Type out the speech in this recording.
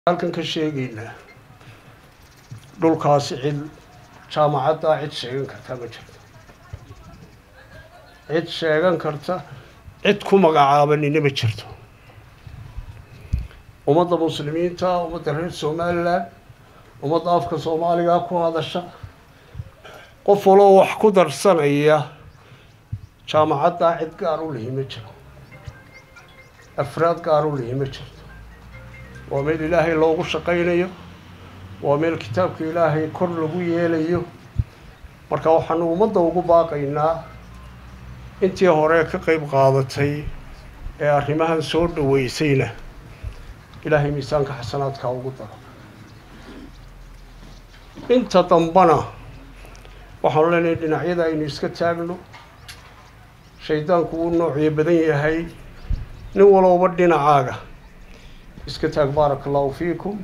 halkan ka sheegaynaa dhulkaasi cid jaamacaddaa cid sheegan karta ma jirto cid sheegan karta cid ku magacaabanina ma jirto ummadda muslimiinta ummadda reer somalilan ummadda afka soomaaliga ku hadasha qof waloo wax ku darsanaya jaamacaddaa cid gaar u lihi ma jiro afraad gaar u lihi ma jirto waa meel ilaahay loogu shaqaynayo waa meel kitaabka ilaahay kor lagu yeelayo marka waxaanu ummadda ugu baaqaynaa intii hore ka qeyb qaadatay ee arrimahan soo dhaweysayna ilaahay miisaanka xasanaadka ugu daro inta dambana waxaanu leenahay dhinacyada aynu iska taagno shaydaanku uu noocyo badan yahay nin walowba dhinacaaga iska taag baaraka allahu fiikum